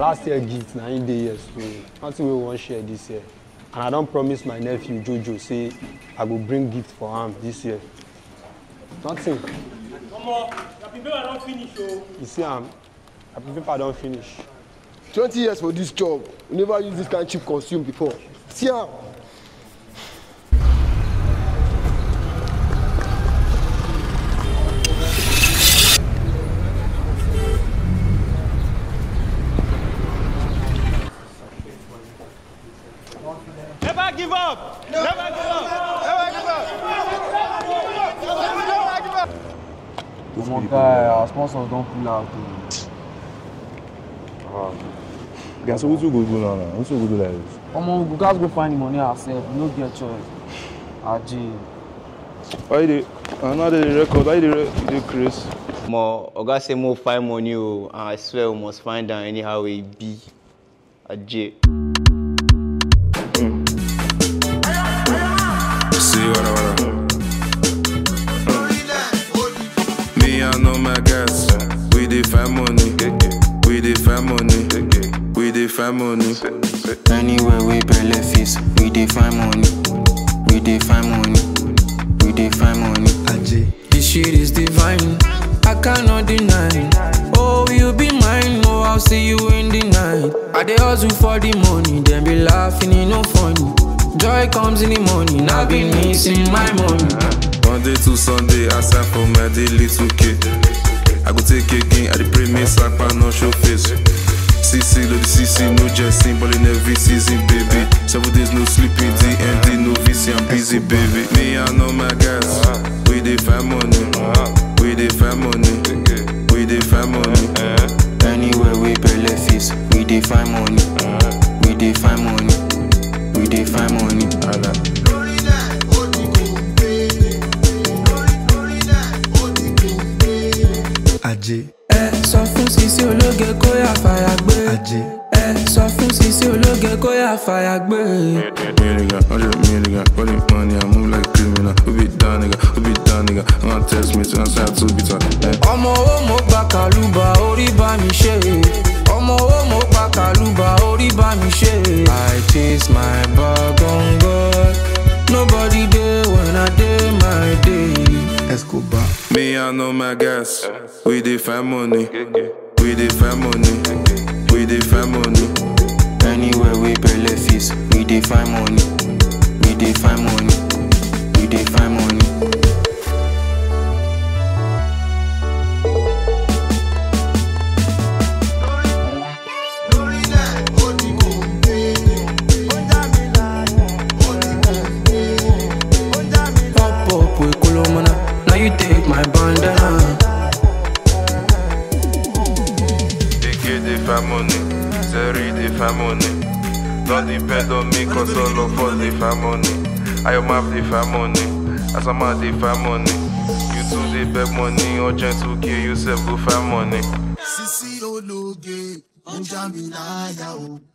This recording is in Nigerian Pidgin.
last year gift na him dey here so nothing wey we wan share this year and i don promise my nephew jojo say i go bring gift for am this year nothing Omo, na paper don finish o. you see am my paper don finish. twenty years for dis job we never use dis kind cheap consume before see am. Never give up. Never give up. Never give up. Omo guy, our sponsors don pull out o. Guys, so wetin we go do now now? Wetin we go do like this? Omo, we go gats go find the money ourselves, we no get choice. Aje. Why you dey, I know dey record, why you dey re- dey craze? Omo, Oga say mo find money o, and I swear we must find am anyhow e be. Aje. See what I wanna. Me, I know my guys. We dey find money. We dey find money. We dey find money. Anywhere we belle face, we dey find money. We dey find money. We dey find money. This shit is divine. I cannot deny. Oh, you be mine. Oh, I'll see you in the night. I dey hustle for the money, then be laughing, it no funny. Joy comes in the morning. I've been missing my money. Monday to Sunday, I sign for my daily 2K. I go take again, I dey pray me sapa no show face. CC, load the CC, no jesting, ballin' every season, baby. Seven days no sleeping, DMD, no VC, I'm busy, baby. Me, I know my guys. We dey find money. We dey find money. We dey find money. Anywhere we belle face, we dey find money. We dey find money. We dey find money. ajé Ẹ sọ fún Sisi ológe kó yà fàyà gbé. ajé Ẹ sọ fún Sisi ológe kó yà fàyà gbé. Me nigga, hundred million nigga, running money, I move like a criminal. Who be down nigga, who be down nigga? I'm gonna test me to answer to be talk. ọmọ owó mo gba kàlùbà orí bá mi ṣe ọmọ owó mo gba kàlùbà orí bá mi ṣe. i chase my bag on god nobody dey when i dey my day. escobar Me, I know my guys. We dey find money. We dey find money. We dey find money. anywhere we belle face we dey find money we dey find money we dey find money. Pop up with Kolomana, now you take my bandana. AK dey find money. Zeri dey find money. Don't depend on me, cause all of us dey find money. I am map dey find money. Asama dey find money. You too dey beg money. Urgent to kill yourself, go find money. sisi ológe ó já mi láyà o